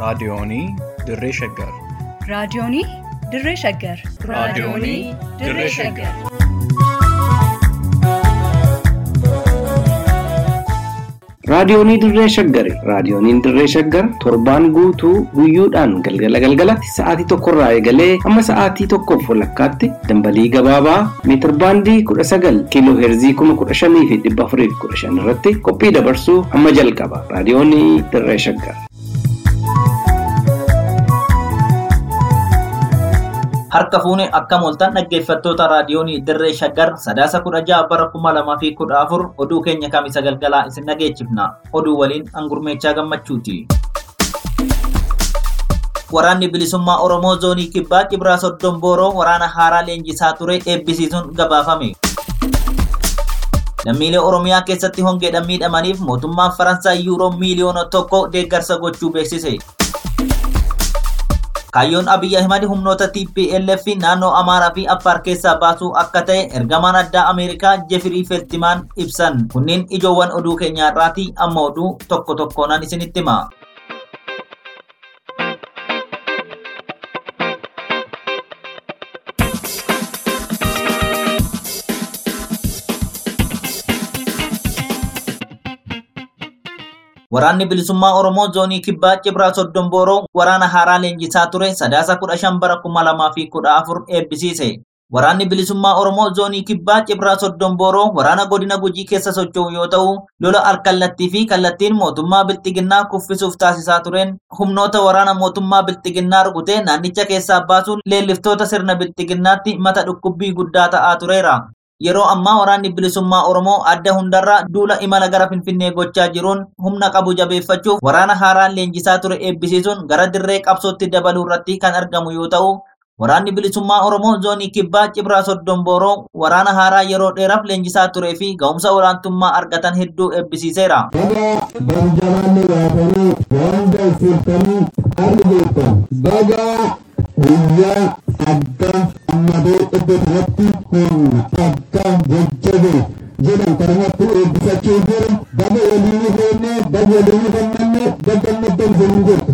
Raadiyoonii Dirree Shaggar. Raadiyoonii Dirree Shaggar. Raadiyoonii Dirree Shaggar. Raadiyoonii Dirree Shaggari. Raadiyooniin Dirree Shaggar torbaan guutuu guyyoodhaan galgala galgalatti sa'aatii tokkorraa eegalee hamma sa'aatii tokkoof walakkaatti dambalii gabaabaa meetir baandii kudha sagal kiiloo heerzii kuma kudha shanii fi dhibba afurii fi kudha shan irratti qophii dabarsuu hamma jalqaba. Raadiyoonii Dirree Shaggar. Harka fuune akkam ooltan dhaggeeffattoota raadiyoonii Dirree Shaggar sadaasa kudha ja'a bara kuma lamaa fi kudha afur oduu keenya kamisa galgalaa isin dhageechifna. Oduu waliin hangurmeechaa gammachuuti. Waraanni bilisummaa Oromoo zoonii kibbaa Cibraa Soddon Booroo waraana haaraa leenjisaa ture eebbisiisuun gabaafame. Lammiilee Oromiyaa keessatti hongeedhaan miidhamaniif mootummaan Faransaay yuuroo miiliyoona tokko deeggarsa gochuu beeksise. Kaayyoon Abiyyi Ahimad humnoota TPLF naannoo Amaaraa fi Affaar keessaa baasuu akka ta'e ergamaan addaa Ameerikaa Jefirii Feltimaan ibsan. Kunniin ijoowwan oduu keenyaarraati amma oduu tokko tokkoonaan isinitti hima. Waraanni bilisummaa Oromoo zoonii kibbaa Cibraa Soddon Booroo waraana haaraa leenjisaa ture sadaasa kudha shan bara kuma lamaa fi kudha afur eebbisiise. Waraanni bilisummaa Oromoo zoonii kibbaa Cibraa Soddon Booroo waraana godina Gujii keessa socho'u yoo ta'u, lola alkallattii fi kallattiin mootummaa Bilxiginnaa kuffisuuf taasisaa tureen humnoota waraana mootummaa Bilxiginnaa rukutee naannicha keessaa baasuun leelliftoota sirna Bilxiginnaatti mata dhukkubbii guddaa ta'aa tureera. Yeroo ammaa waraanni bilisummaa Oromoo adda hundarraa duula imala gara Finfinnee gochaa jiruun humna qabu jabeeffachuuf waraana haaraan leenjisaa ture eebbisiisuun gara dirree qabsootti dabaluu irratti kan argamu yoo ta'u, waraanni bilisummaa Oromoo zoonii kibbaa Cibraa Soddon Booroo waraana haaraa yeroo dheeraaf leenjisaa turee fi ga'umsa olaantummaa argatan hedduu eebbisiiseera. Baga barjalaanni baatanii wanda isiltanii harri beektan. Baga guyyaa adda ammadee iddoo kanatti humna adda jajjabe jedhan kanumatti eebbisachuu jiru. Baga waliin ifeenne, baga waliin ifannanne, baga maddan hin jirtu.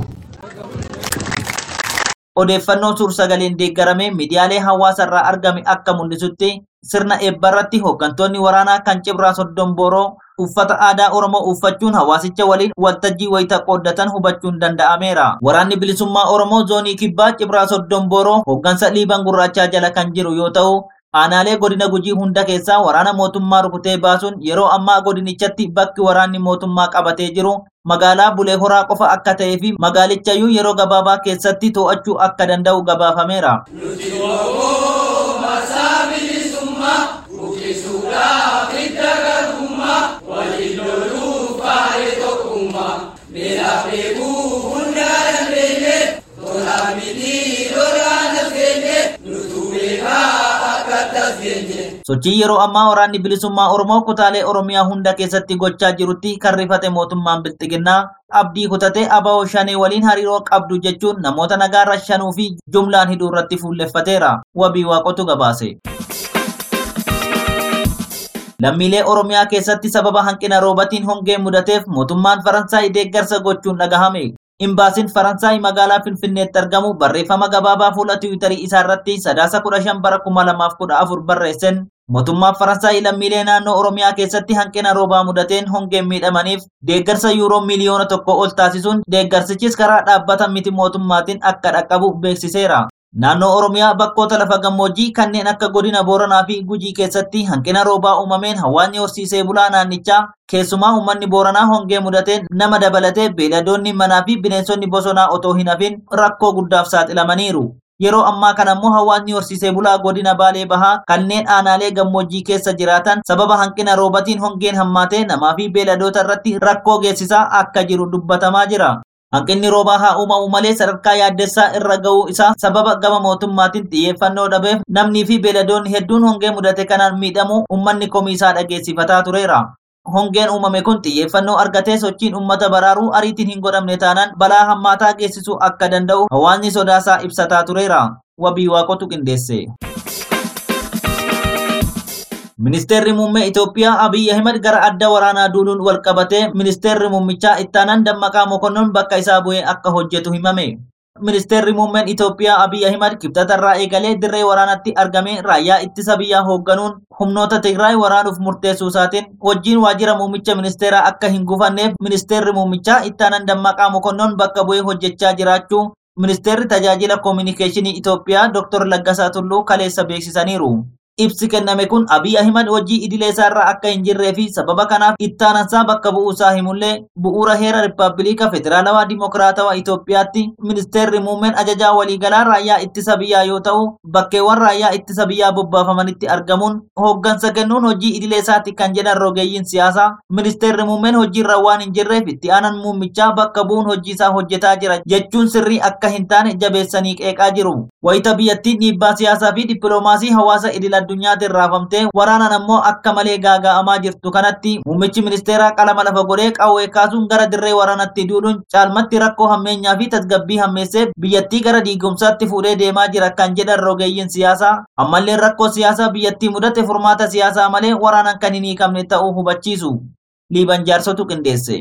Odeeffannoo suur-sagaleen deeggarame miidiyaalee hawaasaa argame akka mul'isutti sirna eebbarratti hooggantoonni waraanaa kan Cibraa Soddon Booroo uffata aadaa Oromoo uffachuun hawaasicha waliin waltajjii wayita qooddatan hubachuun danda'ameera. Waraanni bilisummaa Oromoo zoonii kibbaa Cibraa Soddon Booroo hooggansa Liiban Gurraachaa jala kan jiru yoo ta'u, aanaalee godina gujii hunda keessaa waraana mootummaa rukutee baasuun yeroo ammaa godinichatti bakki waraanni mootummaa qabatee jiru magaalaa Bulee Horaa qofa akka ta'ee fi magaalichayyuu yeroo gabaabaa keessatti to'achuu akka danda'u gabaafameera. Sochii yeroo ammaa waraanni bilisummaa Oromoo kutaalee Oromiyaa hunda keessatti gochaa jirutti kan rifate mootummaan Bilxiginnaa abdii kutatee ABO shanee waliin hariiroo qabdu jechuun namoota nagaarra shanuu fi jumlaan hidhuu irratti fuulleffateera. Wabii waaqotu gabaase. Lammiilee Oromiyaa keessatti sababa hanqina roobatiin hongee mudateef mootummaan Faransaay deeggarsa gochuun dhagahame. Imbaasiin Faransaay magaalaa Finfinneetti argamu barreeffama gabaabaa fuula Tiwiitarii isaa irratti sadaasa kudha shan bara kuma lamaaf kudha afur barreesseen mootummaan Faransaay lammiilee naannoo Oromiyaa keessatti hanqina roobaa mudateen hongeen miidhamaniif deeggarsa yuuroo miliyoona tokko ol taasisuun deeggarsichis karaa dhaabbata miti mootummaatiin akka dhaqqabu beeksiseera. Naannoo Oromiyaa bakkoota lafa gammoojjii kanneen akka godina Booranaa fi Gujii keessatti hanqina roobaa uumameen hawaasni horsiisee bulaa naannichaa keessumaa uummanni Booranaa hongee mudateen nama dabalatee beeyladoonni manaa fi bineensonni bosonaa otoo hin hafin rakkoo guddaaf saaxilamaniiru. Yeroo ammaa kana immoo hawaasni horsiisee bulaa godina Baalee Bahaa kanneen aanaalee gammoojjii keessa jiraatan sababa hanqina roobatiin hongeen hammaatee namaa fi beeyladoota irratti rakkoo geessisaa akka jiru dubbatamaa jira. Hanqinni roobaa haa uumamu malee sadarkaa yaaddessaa irra ga'uu isaa sababa gama mootummaatiin xiyyeeffannoo dhabeef namnii fi beeyladoonni hedduun hongee mudate kanaan miidhamu uummanni komiisaa dhageessifataa tureera. Hongeen uumame kun xiyyeeffannoo argatee sochiin uummata baraaruu ariitiin hin godhamne taanaan balaa hammaataa geessisuu akka danda'u hawaasni sodaasaa ibsataa tureera. Wabii waaqotu qindeesse. Ministeerri muummee Itoophiyaa Abiy Ahmed gara adda waraanaa duuluun wal qabatee ministeerri muummichaa ittaanaan dammaqaa mokonnon bakka isaa bu'ee akka hojjetu himame. Ministeerri muummeen Itoophiyaa Abiy Ahmed kibxatarraa eegalee dirree waraanatti argamee raayyaa ittisa biyyaa hoogganuun humnoota Tigraay waraanuuf murteessuu isaatiin wajjin waajjira muummicha ministeeraa akka hin gufanneef ministeerri muummichaa ittaanaan dammaqaa mokonnon bakka bu'ee hojjechaa jiraachuu ministeerri tajaajila koominikeeshinii Itoophiyaa Dr. Laggasaa Tulluu kaleessa beeksisaniiru. Ibsi kenname kun Abiy Ahimad hojii idilee isaarra akka hin jirree fi sababa kanaaf ittaanansaa bakka bu'uusaa himullee bu'uura heera Rippaabilika Federaalawaa Dimokiraatawaa Itoophiyaatti ministeerri muummeen ajajaa waliigalaa raayyaa ittisa biyyaa yoo ta'u bakkeewwan raayyaa ittisa biyyaa bobbaafamanitti argamuun hooggansa kennuun hojii idilee isaatti kan jedhan rogeeyyiin siyaasaa ministeerri muummeen hojiirra waan hin jirreef itti aanan muummichaa bakka bu'uun hojii isaa hojjetaa jira jechuun sirrii akka hin taane jabeessanii qeeqaa jiru. Wayita biyyattiin dhiibbaa siyaasaa fi dippiloomaasii hawaasa idil addunyaatiin raafamtee waraanaan ammoo akka malee gaaga'amaa jirtu kanatti muummichi ministeeraa qalama lafa godhee qawwee kaasuun gara dirree waraanatti duuluun caalmatti rakkoo hammeenyaa fi tasgabbii hammeessee biyyattii gara diigumsaatti fuudhee deemaa jira kan jedhan rogeeyyiin siyaasaa ammallee rakkoo siyaasaa biyyattii mudate furmaata siyaasaa malee waraanaan kan hin hiikamne ta'uu hubachiisu. Liiban jaarsotu qindeesse.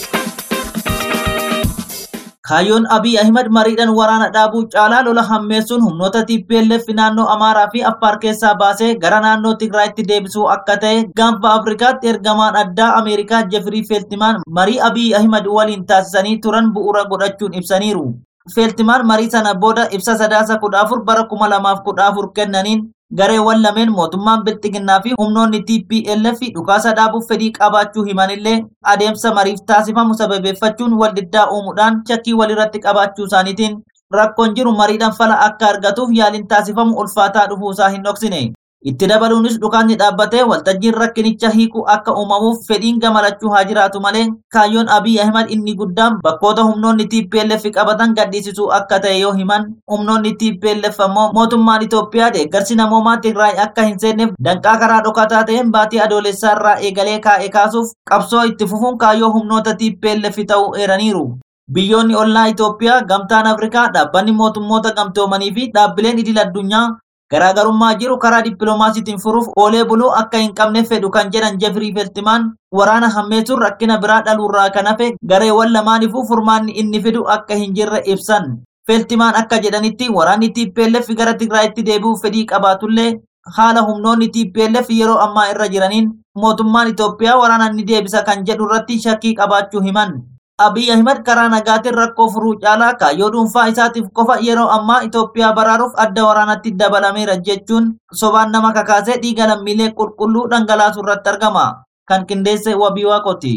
Kaayyoon Abiy Ahimad mariidhaan waraana dhaabuu caalaa lola hammeessuun humnoota TPLF naannoo Amaaraa fi Affaar keessaa baasee gara naannoo Tigraayitti deebisuu akka ta'e gaanfa Afrikaatti ergamaan addaa Ameerikaa Jeffrey Feltman marii Abiy Ahimad waliin taasisanii turan bu'uura godhachuun ibsaniiru. Feltman marii sana booda ibsa sadaasa kudha afur bara kuma lamaaf kudha afur kennaniin gareewwan lameen mootummaan bilxiginnaa fi humnoonni TPLF dhukaasa dhaabuuf fedhii qabaachuu himanillee adeemsa mariif taasifamu sababeeffachuun wal diddaa uumuudhaan shakkii walirratti qabaachuu isaaniitiin rakkoon jiru mariidhaan fala akka argatuuf yaaliin taasifamu ulfaataa dhufuusaa hin dhoksine. Itti dabaluunis dhukaasni dhaabbatee waltajjiin rakkinicha hiikuu akka uumamuuf fedhiin gamalachuu haa jiraatu malee kaayyoon Abiy Ahimad inni guddaan bakkoota humnoonni TPLF qabatan gadhiisisuu akka ta'e yoo himan humnoonni TPLF ammoo mootummaan Itoophiyaa deeggarsi namoomaa Tigraay akka hin seenneef danqaa karaa dhokataa ta'een baatii adoolessaa irraa eegalee kaa'e kaasuuf qabsoo itti fufuun kaayyoo humnoota TPLF ta'uu eeraniiru. Biyyoonni ollaa Itoophiyaa, Gamtaan Afrikaa, dhaabbanni mootummoota gamtoomanii fi dhaabbileen idil addunyaa garaagarummaa jiru karaa dippiloomaasiitiin furuuf oolee buluu akka hin qabne fedhu kan jedhan Jeffrey Feltman waraana hammeessuun rakkina biraa dhaluurraa kan hafe gareewwan lamaaniifuu furmaanni inni fidu akka hin jirre ibsan. Feltman akka jedhanitti waraanni TPLF gara Tigraayitti deebi'uuf fedhii qabaatullee haala humnoonni TPLF yeroo ammaa irra jiraniin mootummaan Itoophiyaa waraana ni deebisa kan jedhu irratti shakkii qabaachuu himan. Abiy Ahimad karaa nagaatiin rakkoo furuu caalaa kaayyoo dhuunfaa isaatiif qofa yeroo ammaa Itoophiyaa baraaruuf adda waraanatti dabalameera jechuun sobaan nama kakaasee dhiiga lammiilee qulqulluu dhangalaasuu irratti argama. Kan qindeesse wabii waaqoti.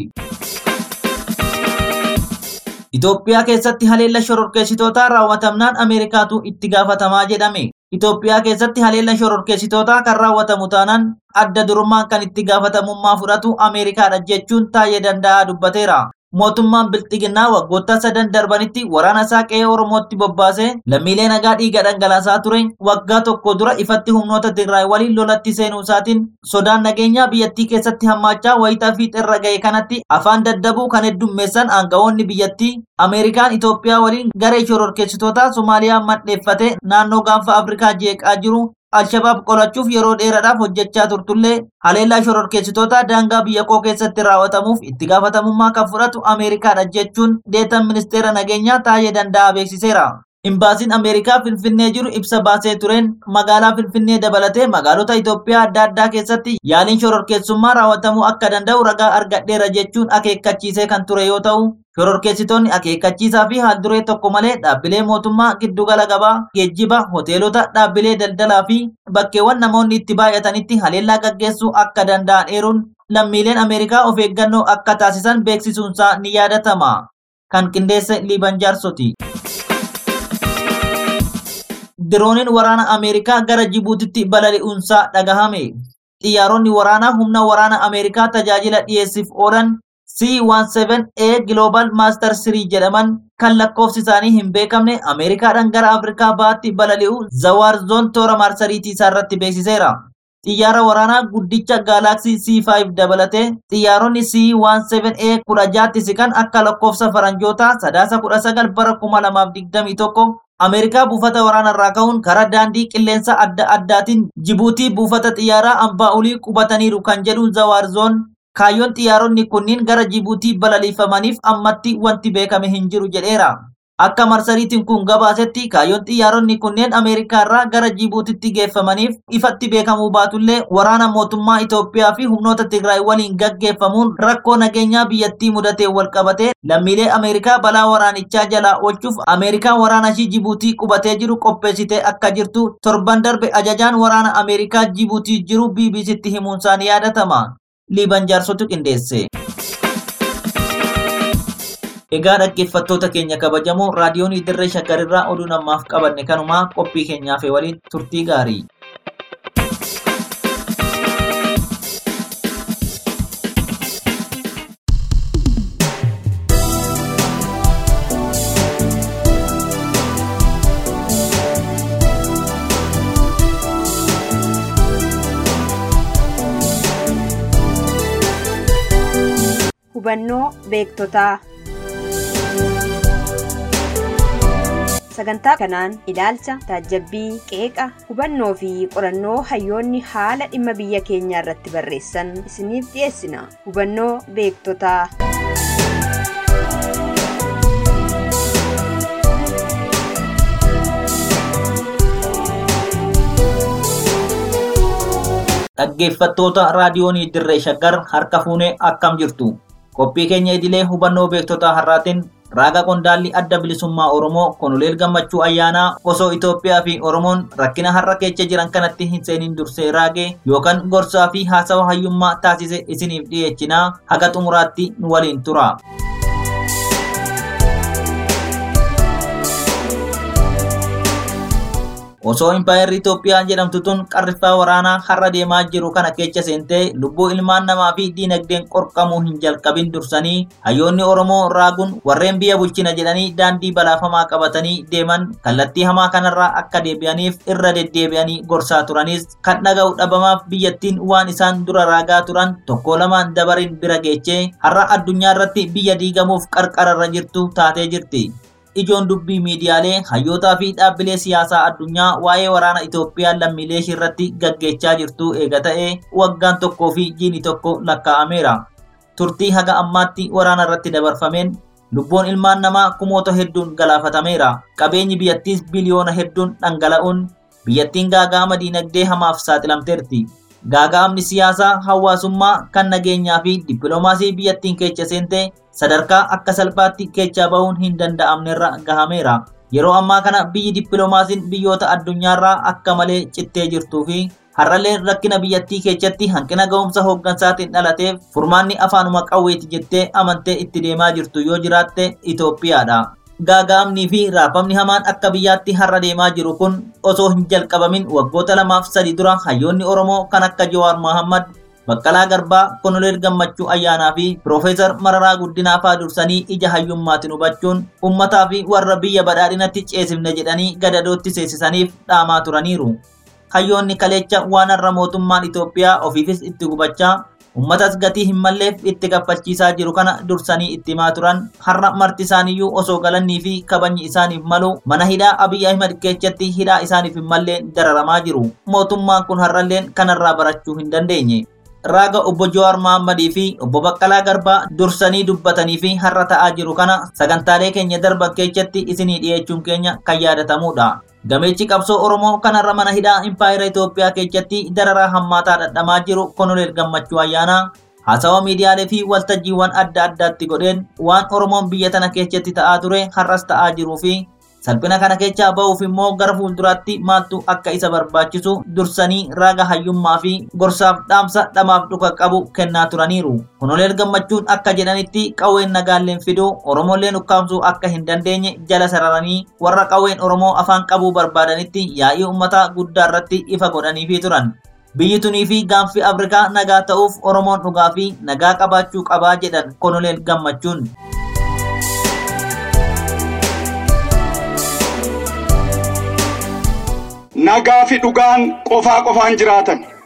Itoophiyaa keessatti haleella shororkeessitootaa raawwatamnaan Ameerikaatu itti gaafatamaa jedhame. Itoophiyaa keessatti haleella shororkeessitootaa kan raawwatamu taanaan adda durummaan kan itti gaafatamummaa fudhatu Ameerikaadha jechuun taa'ee danda'aa dubbateera. mootummaan bilxiginnaa waggoota sadan darbanitti waraana isaa qe'ee oromootti bobbaasee lammiilee nagaa dhiiga dhangalaasaa ture waggaa tokko dura ifatti humnoota tigraay waliin lolatti seenuu isaatiin sodaan nageenyaa biyyattii keessatti hammaachaa wayitaa fi xirra ga'e kanatti afaan daddabuu kan heddummeessan aangawoonni biyyattii ameerikaan itoophiyaa waliin garee shororkeessitoota somaaliyaa madheeffate naannoo gaanfa afrikaa jeeqaa jiru Alshabaab qolachuuf yeroo dheeraadhaaf hojjechaa turtullee haleellaa shororkeessitoota daangaa biyya koo keessatti raawwatamuuf itti gaafatamummaa kan fudhatu Ameerikaadha jechuun deetan ministeera nageenyaa taa'ee danda'a beeksiseera. Imbaasiin Ameerikaa Finfinnee jiru ibsa baasee tureen magaalaa Finfinnee dabalatee magaalota Itoophiyaa adda addaa keessatti yaaliin shororkeessummaa raawwatamuu akka danda'u ragaa argadheera jechuun akeekkachiisee kan ture yoo ta'u, shororkeessitoonni akeekkachiisaa fi haalduree tokko malee dhaabbilee mootummaa giddugala gabaa, geejjiba, hoteelota, dhaabbilee daldalaa fi bakkeewwan namoonni itti baay'atanitti haleellaa gaggeessuu akka danda'an eeruun lammiileen Ameerikaa of eeggannoo akka taasisan beeksisuunsaa ni yaadatama. Kan qindeesse Liiban Jaarsoti. Dirooniin waraana Ameerikaa gara Jibuutitti balali'uunsaa dhagahame. Xiyyaaronni waraanaa humna waraana Ameerikaa tajaajila dhiyeessiif oolan C-17A Global Master 3 jedhaman kan lakkoofsi isaanii hin beekamne Ameerikaadhaan gara Afrikaa bahaatti balali'u Zawaar Zoon toora marsariitii isaarratti beeksiseera. Xiyyaara waraanaa guddicha Galaxy C5 dabalatee xiyyaaronni C-17A kudha jaatti siqan akka lakkoofsa faranjootaa sadaasa kudha sagal bara kuma lamaaf digdamii tokko Ameerikaa buufata waraanarraa ka'uun karaa daandii qilleensa adda addaatiin Jibuutii buufata xiyyaaraa abbaa olii qubataniiru kan jedhu Zawaarzoon kaayyoon xiyyaaronni kunniin gara Jibuutii balaliifamaniif ammatti wanti beekame hin jiru jedheera. Akka marsariitiin kun gabaasetti kaayyoon xiyyaaronni kunneen Ameerikaarraa gara Jibuutitti geeffamaniif ifatti beekamuu baatullee waraana mootummaa Itoophiyaa fi humnoota Tigraay waliin gaggeeffamuun rakkoo nageenyaa biyyattii mudatee walqabatee lammiilee Ameerikaa balaa waraanichaa jalaa oolchuuf Ameerikaan waraana ishii Jibuutii qubatee jiru qopheessitee akka jirtu torban darbe ajajaan waraana Ameerikaa Jibuutii jiru BBCtti himuunsaan ni yaadatama. Liiban jaarsotu qindeesse. Egaa dhaggeeffattoota keenya kabajamoo raadiyoon dirree shaggarirraa oduu namaaf qabanne kanumaa qophii keenyaaf waliin turtii gaarii. Hubannoo beektotaa Sagantaa kanaan ilaalcha, taajabbii, qeeqa, hubannoo fi qorannoo hayyoonni haala dhimma biyya keenyaa irratti barreessan isiniif dhiyeessina. Hubannoo beektotaa. Dhaggeeffattoota raadiyoonii dirree shaggar harka fuunee akkam jirtu. Qophii keenya idilee hubannoo beektotaa har'aatiin raaga qondaalli adda bilisummaa Oromoo Konoleel Gammachuu Ayyaanaa osoo Itoophiyaa fi Oromoon rakkina har'a keessa jiran kanatti hin seenin dursee raage yookaan gorsaa fi haasawa hayyummaa taasise isiniif dhiyeechinaa haga xumuraatti nu waliin tura. Osoo impaayerri Itoophiyaa jedhamtu tun qarriffaa waraanaa har'a deemaa jiru kana keessa seentee lubbuu ilmaan namaa fi diinagdeen qorqamuu hin jalqabin dursanii hayyoonni Oromoo raaguun warreen biyya bulchina jedhanii daandii balaafamaa qabatanii deeman kallattii hamaa kanarraa akka deebi'aniif irra deddeebi'anii gorsaa turanis kan dhaga'u dhabamaaf biyyattiin waan isaan dura raagaa turan tokko lamaan dabarin bira geechee har'a addunyaa irratti biyya diigamuuf qarqararra jirtu taatee jirti. ijoon dubbii miidiyaalee hayyootaa fi dhaabbilee siyaasaa addunyaa waa'ee waraana Itoophiyaa lammiilee ishee irratti gaggeessaa jirtu eega ta'e waggaan tokkoo fi jiini tokko lakkaa'ameera. Turtii haga ammaatti waraana irratti dabarfameen lubbuun ilmaan namaa kumoota hedduun galaafatameera. Qabeenyi biyyattiis biliyoona hedduun dhangala'uun biyyattiin gaaga'ama diinagdee hamaaf saaxilamteerti. Gaaga'amni siyaasaa hawaasummaa kan nageenyaa fi dippiloomaasii biyyattiin keessa seente sadarkaa akka salphaatti keechaa bahuun hin danda'amnerra gahameera. Yeroo ammaa kana biyyi dippiloomaasiin biyyoota addunyaarraa akka malee cittee jirtuu fi har'allee rakkina biyyattii keessatti hanqina ga'umsa hooggansaatiin dhalateef furmaanni afaanuma qawweeti jettee amantee itti deemaa jirtu yoo jiraatte Itoophiyaadha. Gaaga'amnii fi raafamni hamaan akka biyyaatti har'a deemaa jiru kun osoo hin jalqabamin waggoota lamaaf sadi dura hayyoonni Oromoo kan akka Jawaar Mohammad Baqqalaa Garbaa, Konoleel Gammachuu Ayyaanaa fi Piroofeesar Mararaa Guddinaa fa'aa dursanii ija hayyummaatiin hubachuun uummataa fi warra biyya badhaadhinatti ceesifne jedhanii gadadootti seensisaniif dhaamaa turaniiru. Hayyoonni kaleecha waan har'a mootummaan Itoophiyaa ofiifis itti gubachaa uummatas gatii hin malleef itti kaffalchiisaa jiru kana dursanii itti himaa turan har'a marti isaaniiyyuu osoo galannii fi kabajni isaaniif malu mana hidhaa Abiy Ahimad keessatti hidhaa isaaniif hin malleen dararamaa jiru. Mootummaan kun har'alleen kanarraa barachuu hin dandeenye. raaga obbo Jawaar Mahammadii fi obbo Baqqalaa Garbaa dursanii dubbatanii fi har'a ta'aa jiru kana sagantaalee keenya darban keessatti isinii dhiyeessuun keenya kan yaadatamudha. Gameechi qabsoo Oromoo kanarra mana hidhaa Impaayera Itoophiyaa keessatti dararaa hammaataa dhadhamaa jiru Konoleel Gammachuu Ayyaanaa haasawa miidiyaalee fi waltajjiiwwan adda addaatti godheen waan Oromoon biyya tana keessatti ta'aa ture har'as ta'aa jiruu fi salphina kana keessaa ba'uuf immoo gara fuulduraatti maaltu akka isa barbaachisu dursanii raaga hayyummaa fi gorsaaf dhaamsa dhamaaf dhuka qabu kennaa turaniiru. Konoleel gammachuun akka jedhanitti qawween nagaalleen fiduu Oromolleen ukkaamsuu akka hin dandeenye jala sararanii warra qawween Oromoo afaan qabuu barbaadanitti yaa'ii uummataa guddaa irratti ifa godhaniifii turan. Biyyi tunii fi gaanfi Afrikaa nagaa ta'uuf Oromoon dhugaa fi nagaa qabaachuu qabaa jedhan Konoleel gammachuun. nagaa fi dhugaan qofaa qofaan jiraatan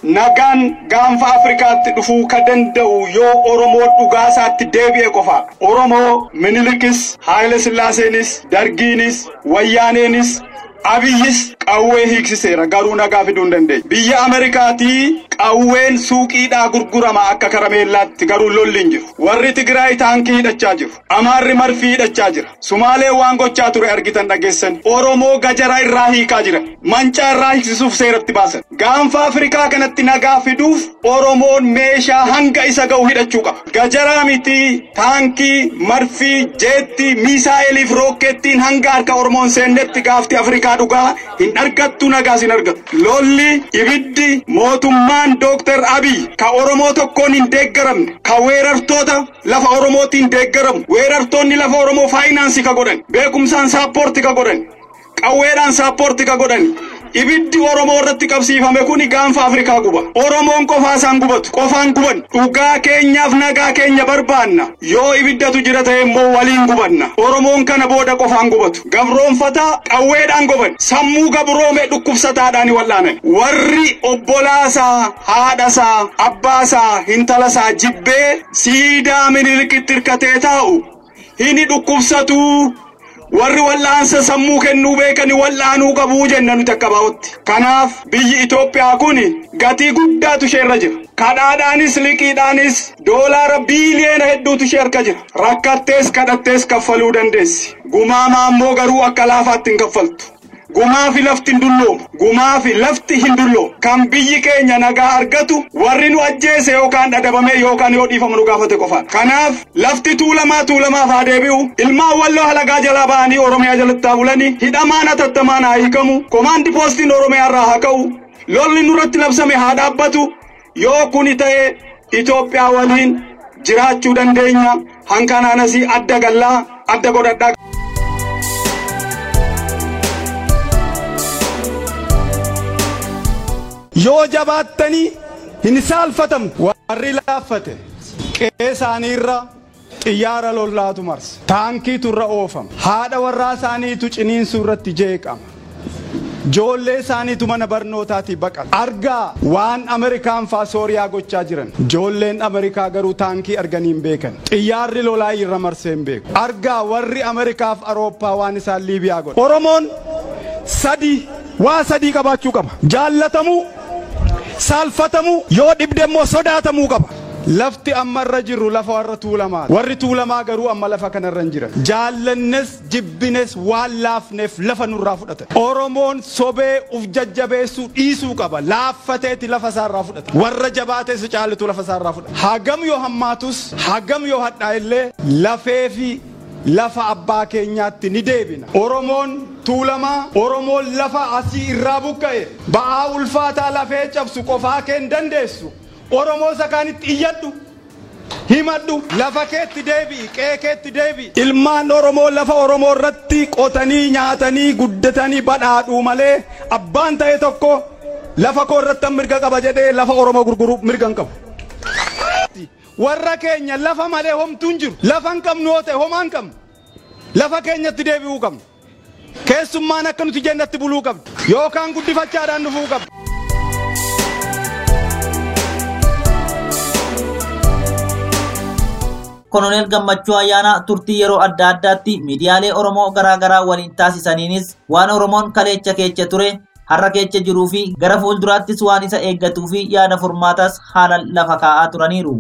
nagaan gaanfa afrikaatti dhufuu ka danda'u yoo oromoo dhugaasaatti deebi'e qofa oromoo minilikis haayile sillaaseenis dargiinis wayyaaneenis abiyyis qawwee hiiksiseera garuu nagaa fiduu hin dandeenye biyya ameerikaatii qawween suuqiidhaa gurgurama akka karameellaatti garuu lolli hin jiru warri tigraay taankii hidhachaa jiru amaarri marfii hidhachaa jira sumaalee waan gochaa ture argitan dhageessan oromoo gajara irraa hiikaa jira mancaa irraa hiiksisuuf seeratti baasan gaanfa afrikaa kanatti nagaa fiduuf oromoon meeshaa hanga isa ga'u hidhachuu qaba gajaraa miti taankii marfii jeetti miisaa'eliif rookkettiin hanga harka oromoon seennetti gaafti afrikaa dhugaa hin argattu nagaas hin argattu lolli ibiddi mootummaan dooktar abiy ka oromoo tokkoon hin deeggaramne ka weerartoota lafa oromootiin deeggaramu weerartoonni lafa oromoo faayinaansii ka godhan beekumsaan saappoorti ka godhan qawweedhaan saappoorti ka godhan ibiddi oromoo irratti qabsiifame kun gaanfa afrikaa guba oromoon qofaasaan gubatu qofaan guban dhugaa keenyaaf nagaa keenya barbaanna yoo ibiddatu jira ta'e immoo waliin gubanna oromoon kana booda qofaan gubatu gabroonfataa qawweedhaan goban sammuu gabroome dhukkubsataadhaan wallaanan warri obbolaasaa haadhasaa abbaasaa hintalasaa jibbee siidaa minilikitti hirkatee taa'u hini dhukkubsatuu warri wal'aansa sammuu kennuu beekani wal'aanuu qabuu jenna nuti akka baa'utti. Kanaaf biyyi Itoophiyaa kun gatii guddaatu ishee irra jira. Kadhaadhaanis liqiidhaanis doolaara biiliyoona hedduutu ishee harka jira. Rakkattees kadhattees kaffaluu dandeessi. Gumaamaa immoo garuu akka laafaatti hin kaffaltu. Gumaa fi lafti hin dulloomu. Gumaa fi lafti hin dulloomu. Kan biyyi keenya nagaa argatu warri nu ajjeese yookaan dhadhabame yookaan yoo dhiifamu nu gaafate qofa. Kanaaf lafti tuulamaa tuulamaaf haa deebi'u. Ilmaan walloo halagaa jalaa ba'anii Oromiyaa jalatti haa bulanii. Hidhamaan hatattamaan haa hiikamu. Komaandi poostiin Oromiyaa irraa haa ka'u. Lolli nurratti labsame haa dhaabbatu. Yoo kuni ta'e Itoophiyaa waliin jiraachuu dandeenya. Hankanaanas adda gallaa adda godhadhaa. yoo jabaattanii hin saalfatamu warri laaffate qe'ee isaaniirra xiyyaara lollaatu marsa taankiitu irra oofama haadha warraa isaaniitu ciniinsuu irratti jeeqama Joollee isaaniitu mana barnootaatii baqata. Argaa waan Ameerikaan faa Sooriyaa gochaa jiran. Joolleen Ameerikaa garuu taankii arganii hin beekan. Xiyyaarri lolaa irra marsee hin beeku. Argaa warri Ameerikaaf Arooppaa waan isaan Liibiyaa godhan. Oromoon sadii waa sadii qabaachuu qaba. Jaallatamuu, saalfatamuu, yoo dhibde immoo sodaatamuu qaba. Lafti amma irra jirru lafa warra tuulamaa. Warri tuulamaa garuu amma lafa kanarra hin jiran. Jaallannes jibbines waan laafneef lafa nurraa fudhatan. Oromoon sobee uf jajjabeessuu dhiisuu qaba. Laaffateeti lafa isaarraa fudhata. Warra jabaatees caalitu lafa isaarraa fudhata. Hagam yoo hammaatus hagam yoo hadhaa illee lafee fi lafa abbaa keenyaatti ni deebina. Oromoon tuulamaa Oromoon lafa asii irraa buqqa'e ba'aa ulfaataa lafee cabsu qofaa kee hin dandeessu. Oromoo isa kaanitti iyyadhu. Himadhu lafa keetti deebi'i qe'ee keetti deebi'i. Ilmaan Oromoo lafa Oromoo irratti qotanii nyaatanii guddatanii badhaadhuu malee abbaan ta'e tokko lafa koo irratti mirga qaba jedhee lafa Oromoo gurguruu mirga hin qabu. Warra keenya lafa malee homtuu hin jiru. Lafa hin qabnu yoo ta'e homaa hin qabnu. Lafa keenyatti deebi'uu qabnu. Keessummaan akka nuti jennatti buluu qabdu. Yookaan guddifachaadhaan dhufuu qabdu. Koloneel Gammachuu Ayyaanaa turtii yeroo adda addaatti miidiyaalee Oromoo garaagaraa waliin taasisaniinis waan Oromoon kaleecha keecha ture har'a keecha jiruu fi gara fuulduraattis waan isa eeggatuu fi yaada furmaataas haala lafa kaa'aa turaniiru.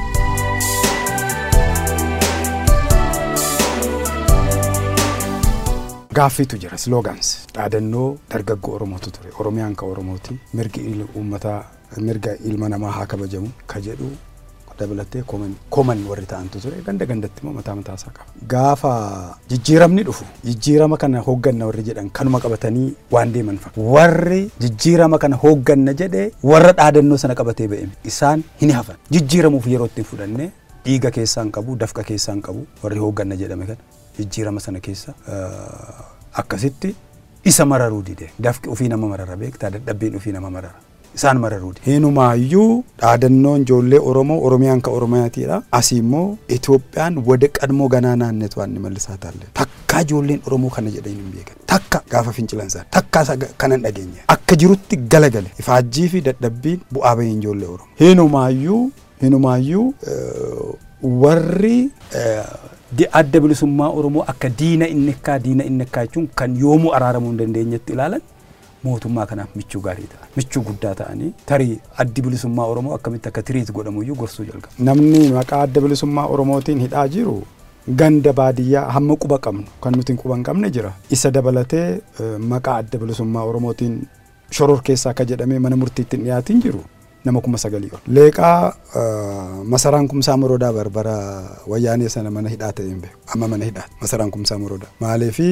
Gaaffiitu jira sloogans dhaadannoo dargaggoo Oromootu ture Oromiyaan ka Oromooti mirgi uummataa mirga ilma namaa haa kabajamu ka jedhu dabalatee koman warri ta'antu ture ganda gandatti immoo mataa mataa isaa qaba. Gaafa jijjiiramni dhufu jijjiirama kana hoogganna warri jedhan kanuma qabatanii waan deeman fa'a. Warri jijjiirama kana hoogganna jedhee warra dhaadannoo sana qabatee ba'e isaan hin hafan. Jijjiiramuuf yeroo ittiin fudhanne dhiiga keessaa hin qabu dafqa keessaa hin qabu warri hoogganna jedhame kana jijjiirama sana keessa akkasitti isa mararuu dide dafqi ofii nama marara beektaa dadhabbiin ofii nama marara. isaan mararuudha. Hinumaayyuu dhaadannoon ijoollee Oromoo Oromiyaan ka Oromiyaatiidha. Asii immoo Itoophiyaan wada qadmoo ganaa naannetu waan mallisaa taalle. Takka ijoolleen Oromoo kana jedhanii hin beekan. Takka gaafa fincilansan takka isa kanan dhageenya. Akka jirutti galagale ifaajjii fi dadhabbiin bu'aa bahiin ijoollee Oromoo. Hinumaayyuu hinumaayyuu warri adda bilisummaa Oromoo akka diina innekkaa diina innekkaa jechuun kan yoomuu araaramuu hin dandeenyetti ilaalan mootummaa kanaaf michuu gaarii ta'a. Michuu guddaa ta'anii tarii addi bilisummaa Oromoo akkamitti akka tiriit godhamuyyuu gorsuu jalqaba. Namni maqaa adda bilisummaa Oromootiin hidhaa jiru ganda baadiyyaa hamma quba qabnu kan nuti quba hin qabne jira. Isa dabalatee maqaa adda bilisummaa Oromootiin shoror keessaa akka jedhamee mana murtiitti hin dhiyaatin jiru. nama kuma sagalii ol. Leeqaa masaraan kumsaa moroodaa barbara wayyaanee sana mana hidhaa ta'e hin beeku. Amma mana hidhaa masaraan kumsaa moroodaa. Maaliifi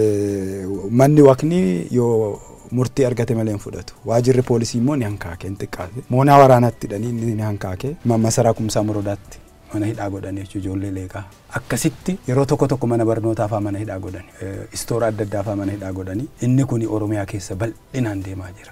manni waqnii yoo murtii argate malee hin fudhatu. Waajirri poolisii immoo ni hankaake hin xiqqaate. Moonaa waraanaatti hidhanii ni hankaake. Masaraa kumsaa moroodaatti mana hidhaa godhan jechuudha ijoollee leeqaa. Akkasitti yeroo tokko tokko mana barnootaa fa'aa mana hidhaa godhani. Istoora adda addaa fa'aa mana hidhaa godhani. Inni kun Oromiyaa keessa bal'inaan deemaa jira.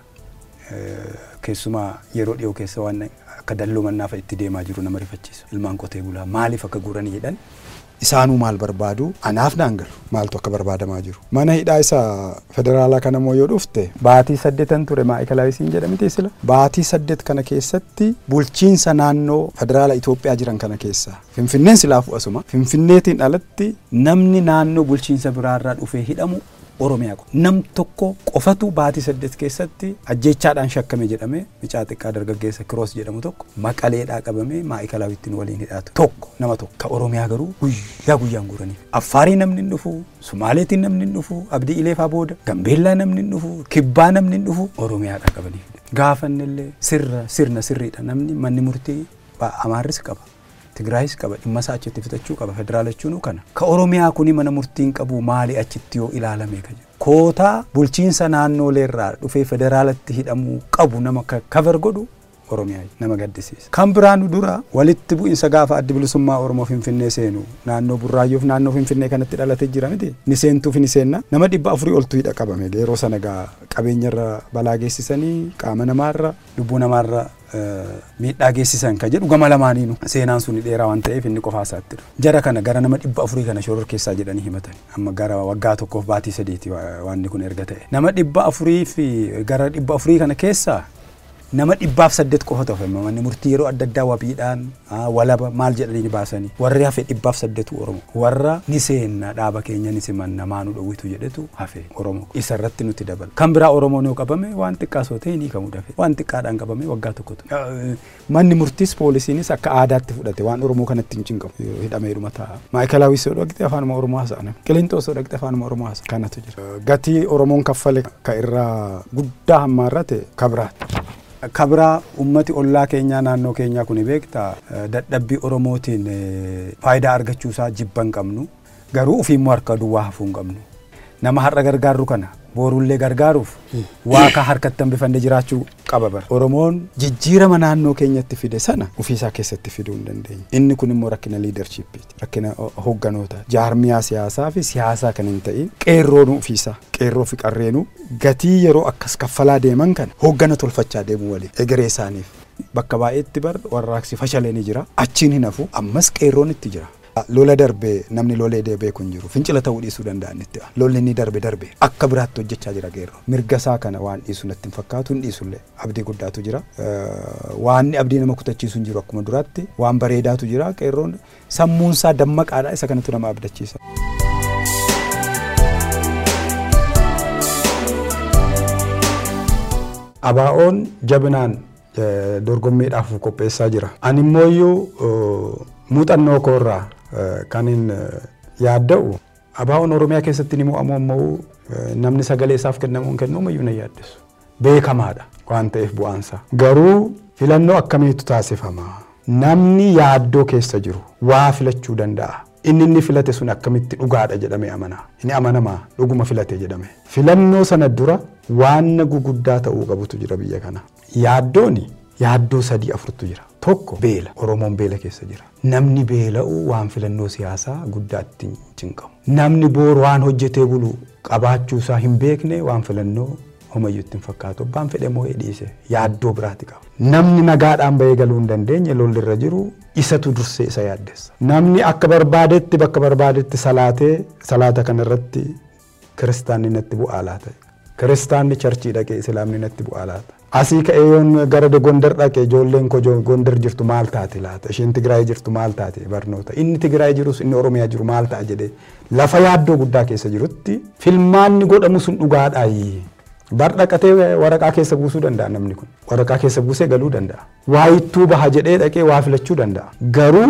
keessumaa yeroo dhiyoo keessa waan akka dalloo mannaa fa'a itti deemaa jiru nama rifachiisu ilmaan qotee bulaa maaliif akka guuranii jedhan isaanuu maal barbaadu anaaf naan galu maaltu akka barbaadamaa jiru mana hidhaa isa federaalaa kana moo yoo dhufte baatii saddeetan ture maa'ikalaayisiin jedhamite sila baatii saddeet kana keessatti bulchiinsa naannoo federaala Itoophiyaa jiran kana keessa finfinneen silaafuu asuma finfinneetiin alatti namni naannoo bulchiinsa biraarraa dhufee hidhamu Oromiyaa qofa. Nam tokko qofatu baatii saddeet keessatti ajjeechaadhaan shakkame jedhame mucaa xiqqaa dargaggeessa kiroos jedhamu tokko maqaleedhaa qabamee maa'ikalaawittiin waliin hidhaatu tokko nama tokko. Ka Oromiyaa garuu guyyaa guyyaan guuraniif. Affaarii namni hin dhufu, Sumaaleetiin namni hin dhufu, Abdii Ileefaa booda, Gambeellaa namni hin dhufu, Kibbaa namni hin dhufu Oromiyaadhaa qabaniif. Gaafannillee sirra sirna sirriidha namni manni murtii Amaarris qaba. Tigraayis qaba dhimma isaa achitti fixachuu qaba federaala jechuun kana. Ka Oromiyaa kuni mana murtiin qabu maali achitti yoo ilaalame ka jedhu. Kootaa bulchiinsa naannooleerraa dhufee federaalatti hidhamuu qabu nama kabar godhu Oromiyaa nama gaddisiisa. Kan biraanu dura walitti bu'insa gaafa addi bilisummaa Oromoo Finfinnee seenu naannoo Burraayyoof naannoo Finfinnee kanatti dhalatee jira miti. Ni seentuuf ni seenna. Nama dhibba afurii oltu hidha qabame yeroo sana gaa qabeenyarra balaa geessisanii qaama namaarra lubbuu namaarra miidhaa geessisan ka jedhu gama lamaaniinu seenaan sun dheeraa waan ta'eef inni qofaa isaatti jara kana gara nama dhibba afurii kana shoror keessaa jedhanii himatan amma gara waggaa tokkoof baatii sadiiti waan kun erga ta'e nama dhibba afurii fi gara dhibba afurii kana keessaa nama dhibbaaf saddeet qofa ta'e manni murtii yeroo adda addaa wabiidhaan walaba maal jedhanii baasanii warri hafe dhibbaaf saddeetu oromo warra ni seenna dhaaba keenya ni simanna maanu dhowwitu jedhetu hafe oromo isa irratti nuti dabala kan biraa oromoon yoo qabame waan xiqqaa soo ta'e ni kamu dafe waan xiqqaadhaan qabame waggaa tokkotu manni murtiis poolisiinis akka aadaatti fudhate waan oromoo kanatti hin cinqamu hidhameedhuma ta'a maayikalaawis yoo dhaqxe afaanuma oromoo haasa'an qilinxoos yoo dhaqxe afaanuma oromoo haasa'an kanatu jira gatii oromoon kaffale ka irraa guddaa hammaarrate kabiraati. kabraa ummati ollaa keenyaa naannoo keenyaa kun beekta dadhabbii oromootiin faayidaa argachuusaa jibba hin qabnu garuu ofiimmoo harka duwwaa hafuu hin qabnu nama har'a gargaarru kana boruullee gargaaruuf waa ka harkatti hambifannee jiraachuu qaba bara. Oromoon jijjiirama naannoo keenyatti fide sana ofiisaa keessatti fiduu hin dandeenye. Inni kun immoo rakkina liidarshiippiiti. Rakkina hoogganoota. Jaarmiyaa siyaasaa fi siyaasaa kan hin ta'in qeerroon ofiisaa qeerroo fi qarreenuu gatii yeroo akkas kaffalaa deeman kana hooggana tolfachaa deemuu waliin egeree isaaniif. Bakka baay'eetti bar warraaqsi fashalee ni jira. Achiin hin hafu ammas qeerroon itti jira. lola darbee namni lolee deebee kun jiru fincila ta'uu dhiisuu danda'an itti lolli inni darbe darbe akka biraatti hojjechaa jira qeerroo mirga isaa kana waan dhiisu natti hin fakkaatu hin dhiisullee abdii guddaatu jira waan abdii nama kutachiisu hin jiru akkuma duraatti waan bareedaatu jira qeerroon sammuun isaa dammaqaadha isa kanatu nama abdachiisa. Abaa'oon jabinaan dorgommiidhaaf qopheessaa jira. Ani immoo muuxannoo koorraa kan hin yaadda'u abaa'oon oromiyaa keessatti ni mo'amu ammoo namni sagalee isaaf kennamuun kennuun iyyuu na yaaddeessu. Beekamaadha waan ta'eef bu'aansa. Garuu filannoo akkamiitu taasifama? Namni yaaddoo keessa jiru waa filachuu danda'a. Inni inni filate sun akkamitti dhugaadha jedhamee amana. Inni amanamaa dhuguma filate jedhame. Filannoo sana dura waan guguddaa ta'uu qabutu jira biyya kana. Yaaddooni yaaddoo sadii afurtu jira. Tokko beela. Oromoon beela keessa jira. Namni beela'u waan filannoo siyaasaa guddaa itti cinqamu. Namni boor waan hojjetee bulu qabaachuu isaa hin beekne waan filannoo homayyuu ittiin fakkaatu abbaan fedhe moo dhiise yaaddoo biraati qaba. Namni nagaadhaan bahee galuu hin dandeenye lolli irra jiru isatu dursee isa yaaddessa. Namni akka barbaadetti bakka barbaadetti salaatee salaata kanarratti kiristaanni natti bu'aa laata. Kiristaanni charchii dhaqee islaamni natti bu'aa laata. Asii ka'ee yoon gara Gondar dhaqee ijoolleen koo Gondar jirtu maal taate laata isheen Tigraay jirtu maal taate barnoota inni Tigraay jirus inni Oromiyaa jiru maal ta'a jedhee lafa yaaddoo guddaa keessa jirutti filmaanni godhamu sun dhugaadhaayi. Bar dhaqatee waraqaa keessa buusuu danda'a namni kun waraqaa keessa buusee galuu danda'a. Waa ittuu baha jedhee dhaqee waa filachuu danda'a. Garuu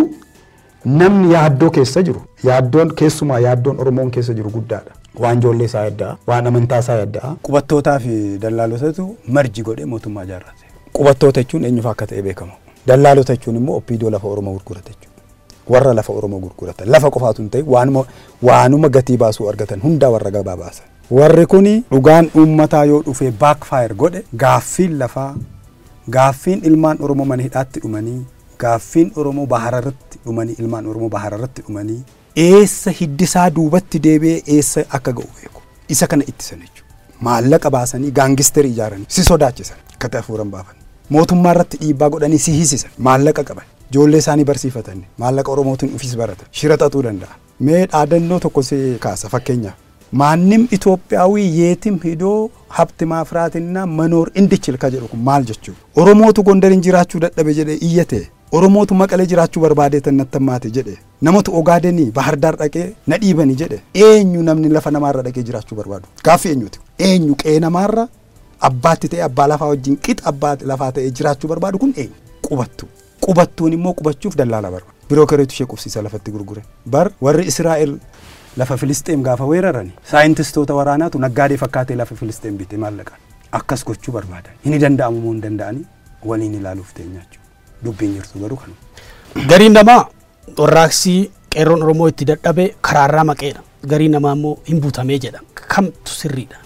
namni yaaddoo keessa jiru yaaddoon keessumaa yaaddoon Oromoon keessa jiru guddaadha. waan ijoollee isaa yadda'a waan amantaa isaa yadda'a. Qubattootaa fi dallaalotatu marji godhee mootummaa ijaarrate. Qubattoota jechuun eenyufa akka ta'e beekamu. Dallaalota jechuun immoo oppiidoo lafa Oromoo gurgurata jechuudha. Warra lafa Oromoo gurguratan lafa qofaatu hin ta'e waanuma waanuma gatii baasuu argatan hundaa warra gabaa baasan. Warri kuni dhugaan uummataa yoo dhufee baakfaayir godhe gaaffiin lafaa gaaffiin ilmaan Oromoo mana hidhaatti dhumanii gaaffiin Oromoo bahararratti dhumanii ilmaan Oromoo bahararratti dhumanii eessa hiddisaa duubatti deebi'ee eessa akka ga'u beeku. Isa kana ittisan jechuudha. Maallaqa baasanii gaangisterii ijaaranii si sodaachisan akka hafuuran baafan. Mootummaa irratti dhiibbaa godhanii si hisisan maallaqa qaban. Ijoollee isaanii barsiifatan maallaqa Oromootiin ufis baratan shira xaxuu danda'a. Mee dhaadannoo tokko si kaasa fakkeenyaaf. Maannim Itoophiyaawii yeetim hidoo habti maafiraatinna manoor indichil ka jedhu kun maal jechuudha. Oromootu Gondariin jiraachuu dadhabe jedhee iyyate Oromootu maqalee jiraachuu barbaadee tan nattammaate jedhe namatu ogaadenii bahardaar dhaqee na dhiibanii jedhe eenyu namni lafa namaarra dhaqee jiraachuu barbaadu gaaffii eenyuti eenyu qe'ee namaarra abbaatti ta'e abbaa lafaa wajjin qixa abbaa lafaa ta'ee jiraachuu barbaadu kun eenyu qubattu qubattuun immoo qubachuuf dallaala barbaadu biroo kareetu ishee qubsiisa lafatti gurgure bar warri Israa'el lafa Filisxeem gaafa weerarani saayintistoota waraanaatu naggaadee fakkaatee lafa Filisxeem bite maallaqaan akkas gochuu barbaadan inni danda'amu moo hin danda'anii waliin ilaaluuf teenyaachuu dubbiin jirtu garuu kan. Gariin namaa warraaqsii qeerroon Oromoo itti dadhabe karaarraa maqeedha. Gariin namaa immoo hin butamee jedha. Kamtu sirriidha?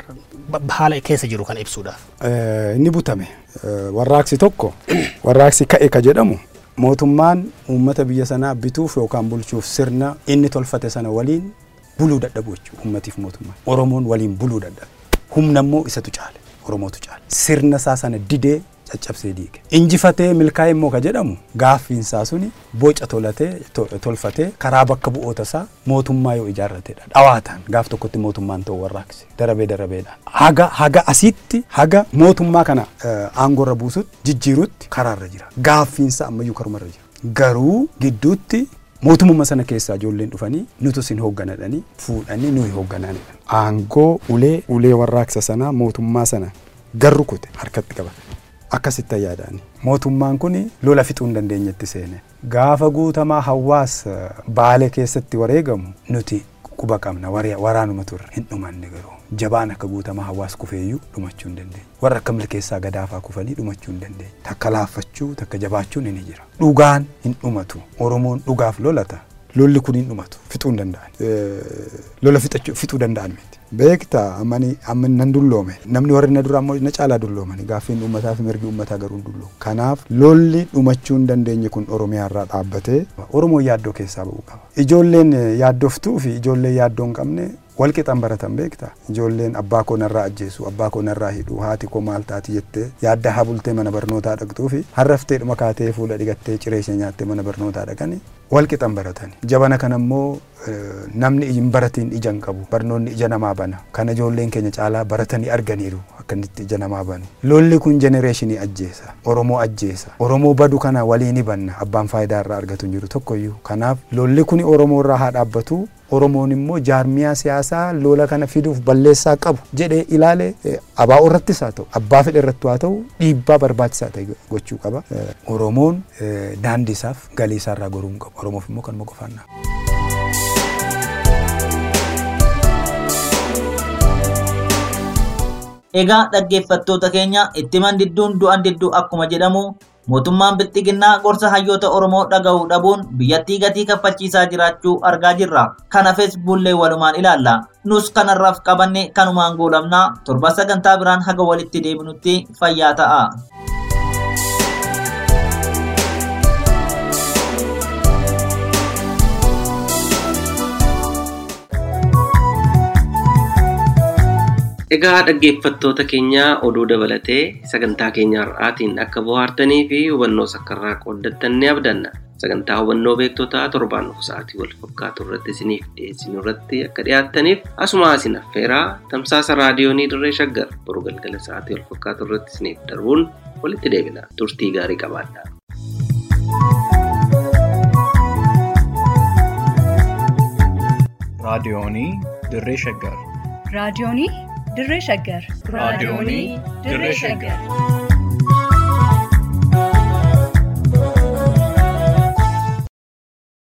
Haala keessa jiru kana ibsuudhaaf. Inni butame warraaqsi tokko warraaqsi ka'e ka jedhamu mootummaan uummata biyya sanaa bituuf yookaan bulchuuf sirna inni tolfate sana waliin buluu dadhabu jechuudha uummatiif mootummaan. Oromoon waliin buluu dadhabe. Humna immoo isatu caale. Oromootu caale. Sirna isaa sana didee caccabsee diige. Injifatee milkaa'e immoo ka jedhamu gaaffiin isaa suni boca tolatee tolfatee karaa bakka bu'oota isaa mootummaa yoo ijaarratedha. Dhawaataan gaaf tokkotti mootummaan ta'u warraaqse darabee darabeedhaan. Haga haga asitti haga mootummaa kana aangoorra buusutti jijjiirutti karaarra jira. Gaaffiin isaa ammayyuu karumarra jira. Garuu gidduutti mootummaa sana keessaa ijoolleen dhufanii nutu isin hoogganadhanii fuudhanii nuyi hooggananidha. Aangoo ulee ulee warraaqsa sanaa mootummaa sana garru kute harkatti qabata. akkasitti yaadani. Mootummaan kun lola fixuu hin dandeenyetti seene. Gaafa guutamaa hawaasa baalee keessatti wareegamu nuti quba qabna waraanuma turre hin dhumanne garuu. Jabaan akka guutamaa hawaasa kufeeyyuu dhumachuu hin dandeenye. Warra akka milkeessaa gadaafaa kufanii dhumachuu hin dandeenye. Takka laaffachuu takka jabaachuun ni jira. Dhugaan hin dhumatu. Oromoon dhugaaf lolata. Lolli kun hin dhumatu. Fixuu hin danda'an. Lola fixuu danda'an miti. beekta ammani amma nan dulloome namni warri na dura ammoo na caalaa dulloomani gaaffiin uummataa fi mirgi uummataa garuu dulloome kanaaf lolli dhumachuu hin dandeenye kun oromiyaa irraa dhaabbatee oromoo yaaddoo keessaa ba'uu qaba ijoolleen yaaddoftuu fi ijoolleen yaaddoo hin qabne wal qixan baratan beekta ijoolleen abbaa koo narraa ajjeesu abbaa koo narraa hidhu haati koo maal taati jettee yaadda haa bultee mana barnootaa dhaqxuu fi harraftee dhuma kaatee fuula dhigattee ciree ishee nyaattee mana barnootaa dhaqani wal qixan baratan jabana kana immoo namni hin baratiin ija hin qabu barnoonni ija namaa bana kana ijoolleen keenya caalaa baratanii arganiiru akkanitti ija namaa banu lolli kun jenereeshinii ajjeesa oromoo ajjeesa oromoo badu kana walii ni banna abbaan faayidaa irraa argatu hin jiru tokkoyyuu kanaaf lolli kun oromoo irraa haa dhaabbatu oromoon immoo jaarmiyaa siyaasaa lola kana fiduuf balleessaa qabu jedhee ilaale abaa'oo irrattis haa ta'u abbaa fedhe irratti haa ta'u dhiibbaa barbaachisaa ta'e gochuu qaba oromoon daandii isaaf galii isaa irraa goruu hin qabu oromoof immoo kanuma qofaannaa. Egaa dhaggeeffattoota keenya itti mandidduun du'an didduu akkuma jedhamu mootummaan bilxiginnaa gorsa hayyoota Oromoo dhaga'uu dhabuun biyyattii gatii kaffachiisaa jiraachuu argaa jirra. Kana feesbuullee walumaan ilaalla. Nus kanarraaf qabanne kanumaan goolabnaa torba sagantaa biraan haga walitti deebinutti fayyaa ta'a. Egaa dhaggeeffattoota keenya oduu dabalatee sagantaa keenya har'aatiin akka bohaartanii fi hubannoo sakkarraa qooddattan ni abdanna. Sagantaa hubannoo beektotaa torbaan dhufu sa'aatii wal fakkaatu irratti isiniif dhiyeessinu irratti akka dhiyaattaniif asuma isin affeeraa tamsaasa raadiyoonii dirree shaggar boru galgala sa'aatii wal fakkaatu irratti isiniif darbuun walitti deebina. Turtii gaarii qabaadhaa. raadiyoonii dirree shaggar raadiyoonii dirree shaggar raadiyoonii dirree shaggar